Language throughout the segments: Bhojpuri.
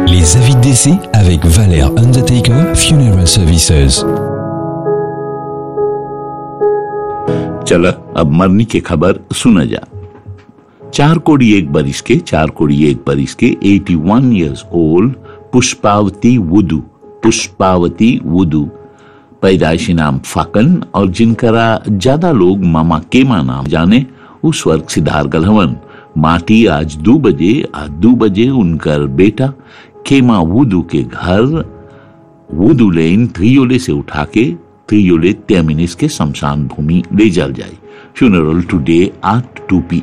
Les avis de décès avec Valère Undertaker Funeral Services. चला अब मरनी की खबर सुना जा चार कोड़ी एक बरिस के चार कोड़ी एक बरिस के 81 इयर्स ओल्ड पुष्पावती वुदू पुष्पावती वुदू पैदाइशी नाम फाकन और जिनकरा ज्यादा लोग मामा केमा नाम जाने उस वर्ग सिद्धार गलहवन माटी आज दो बजे आज दो बजे उनकर बेटा केमा वुदू के घर वुदू लेन त्रियोले से उठा के त्रियोले तेमिनिस के शमशान भूमि ले जल जाए funeral today at two P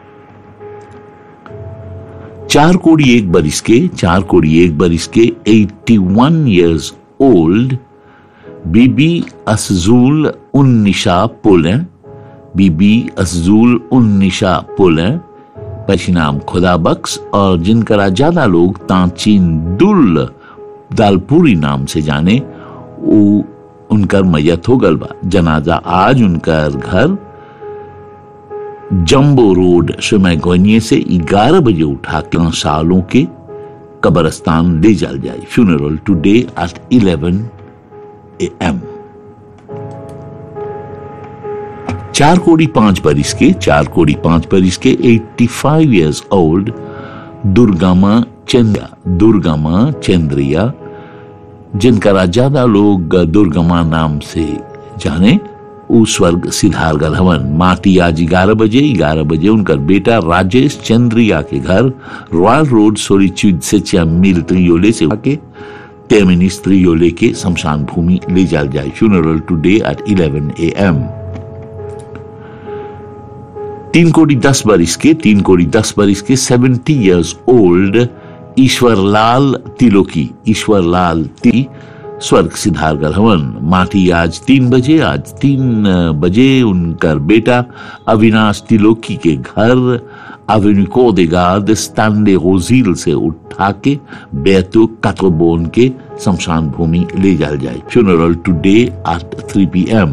चार कोड़ी एक बरिस के चार कोड़ी एक बरिस के 81 इयर्स ओल्ड बीबी असजूल उन्निशा पुल बीबी असजूल उन्निशा पुल पशिनाम खुदा बख्श और जिनकरा ज्यादा लोग तांचीन दुल दालपुरी नाम से जाने वो उनकर मैयत हो गल बा जनाजा आज उनकर घर जम्बो रोड सुमैगोनिये से 11 बजे उठा के सालों के कब्रस्तान ले जाल जाए फ्यूनरल टुडे एट 11 एम चार कोड़ी पांच बरिस के चार कोड़ी पांच बरिस के 85 इयर्स ओल्ड दुर्गामा चंद्रा दुर्गामा चंद्रिया जिनका ज्यादा लोग दुर्गमा नाम से जाने उस स्वर्ग सिद्धार गलहवन माटी आज ग्यारह बजे ग्यारह बजे उनका बेटा राजेश चंद्रिया के घर रॉयल रोड सोरीच्यूड से छह मील त्रियोले से आके तेमिनिस त्रियोले के शमशान भूमि ले जाल जाए funeral today at 11 A M तीन कोड़ी दस बरिस के तीन कोड़ी दस बरिस के seventy years old Ishwarlal Tiloki Ishwarlal ती स्वर्ग सिद्धार हवन माटी आज तीन बजे आज तीन बजे उनका बेटा अविनाश तिलोकी के घर अविनिको देगाद स्टैंडे रोजील से उठा के बेतु कतोबोन के शमशान भूमि ले जाल जाए funeral today at three P M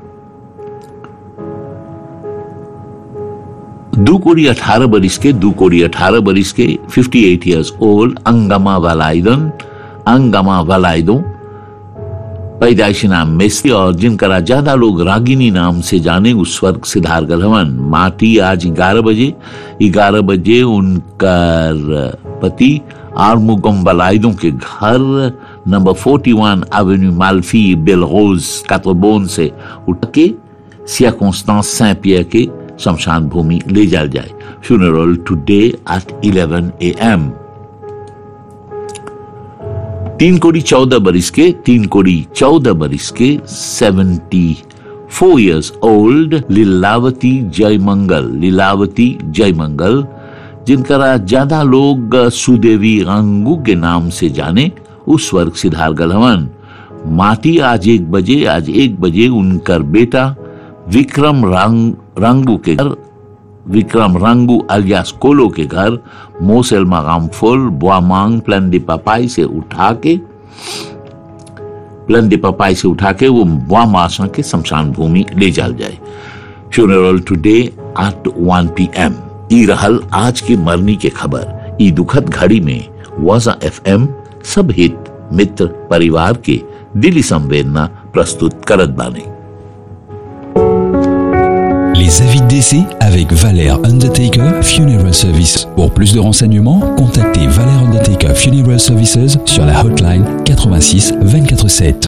दो कोड़ी अठारह बरिस के दो कोड़ी अठारह बरिस के 58 एट ईयर्स ओल्ड अंगमा वालाइदन अंगमा वालाइदो पैदाइशी नाम मेस्ती और जिनका ज्यादा लोग रागिनी नाम से जाने उस स्वर्ग सिद्धार गलहवन माटी आज ग्यारह बजे ग्यारह बजे उनका पति आर्मुगम बलाइदों के घर नंबर 41 एवेन्यू माल्फी बेलरोज कातोबोन से उठ के सिया कॉन्स्टांस सैं पियर के शमशान भूमि ले जाल जाए funeral today at 11 A M तीन कोड़ी चौदह बरिस के तीन कोड़ी चौदह बरिस के seventy four years old Leelawati Jaimangal Leelawati Jaimangal जिनका ज्यादा लोग सुदेवी रंगू के नाम से जाने उस वर्ग सिद्धार गलहवन माटी आज एक बजे आज एक बजे उनकर बेटा विक्रम रंग रंगू के घर विक्रम रंगू अलियास कोलो के घर मोसेल मगाम फुल बुआमांग प्लन डी पपाई से उठा के प्लन डी पपाई से उठा के वो बुआमासा के शमशान भूमि ले जाल जाए funeral today at 1 P M ई रहल आज की मरनी के खबर ई दुखद घड़ी में वाजा एफ एम सब हित मित्र परिवार के दिली संवेदना प्रस्तुत करत बाने Les avis de décès avec Valère Undertaker Funeral Service. Pour plus de renseignements, contactez Valère Undertaker Funeral Services sur la hotline 86 24 7.